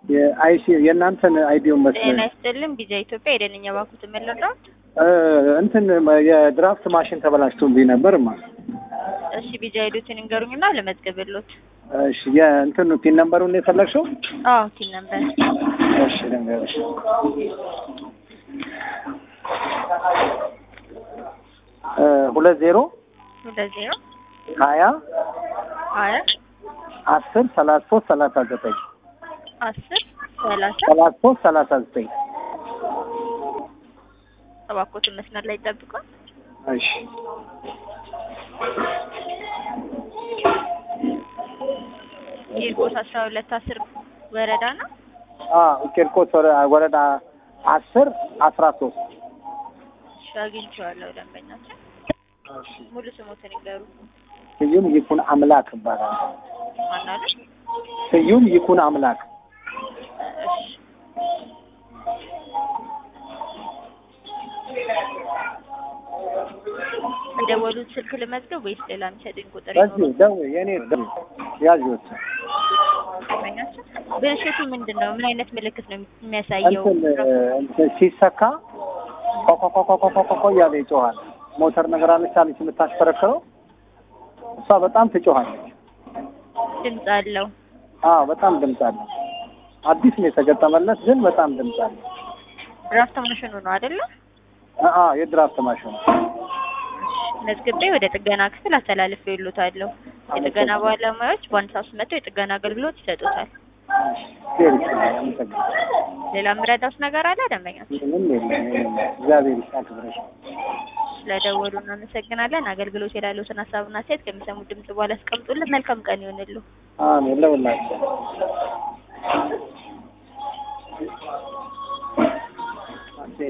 የአይሲ የእናንተን አይዲውን ጤና መስሎኝ ይስጥልን ቢዛ ኢትዮጵያ የደንኛ ባንኩት የምንረዳው እ እንትን የድራፍት ማሽን ተበላሽቶብኝ ነበርማ። እሺ ቢዛ ሄዱትን እንገሩኝና ለመዝገብሎት እሺ የእንትን ፒን ነምበሩን ነው የፈለግሽው? አዎ ቲን ነበር እሺ ልንገርሽ። እ ሁለት ዜሮ ሁለት ዜሮ ሀያ ሀያ አስር ሰላሳ ሶስት ሰላሳ ዘጠኝ አስር ሰላሳ ሰላሳ ሶስት ሰላሳ ዘጠኝ እባክዎትን መስመር ላይ ይጠብቋል። እሺ ቂርቆስ አስራ ሁለት አስር ወረዳ ነው። አ ቂርቆስ ወረ- ወረዳ አስር አስራ ሶስት እሺ አግኝቼዋለሁ ደንበኛችን። እሺ ሙሉ ስሞትን ይንገሩ። ስዩም ይኩን አምላክ ይባላል። ማናለ? ስዩም ይኩን አምላክ እሺ የደወሉት ስልክ ልመዝገብ ወይስ ሌላ የሚሰጡኝ ቁጥር በዚህ ይኖራል? ደው የኔ ደው ያዥት ደንበኛችን ብልሽቱ ምንድን ነው? ምን አይነት ምልክት ነው የሚያሳየው? እንትን እንትን ሲሰካ ኮኮኮኮኮኮ እያለ ይጮሃል። ሞተር ነገር አለች አለች የምታሽከረክረው እሷ በጣም ትጮሃለች። ድምፅ አለው። አዎ በጣም ድምፅ አለ። አዲስ ነው የተገጠመለት ግን በጣም ድምፅ አለ። ድራፍት ማሽኑ ነው አይደለ? አአ የድራፍት ማሽን መዝግቤ ወደ ጥገና ክፍል አስተላልፌ ይሉታለሁ። የጥገና ባለሙያዎች በአንድ ሰዓት ውስጥ መጥተው የጥገና አገልግሎት ይሰጡታል። ዜር ይችላል። አመሰግናለሁ። ሌላ የምረዳውስ ነገር አለ? ደንበኛችን ምንም የለም ምንም የለም። እግዚአብሔር ያክብረሽ። ስለደወሉ እናመሰግናለን። አገልግሎት የላለውትን ሀሳብና ሴት ከሚሰሙት ድምጽ በኋላ አስቀምጡልን። መልካም ቀን ይሆንሉ። አሜን ለሁላችሁ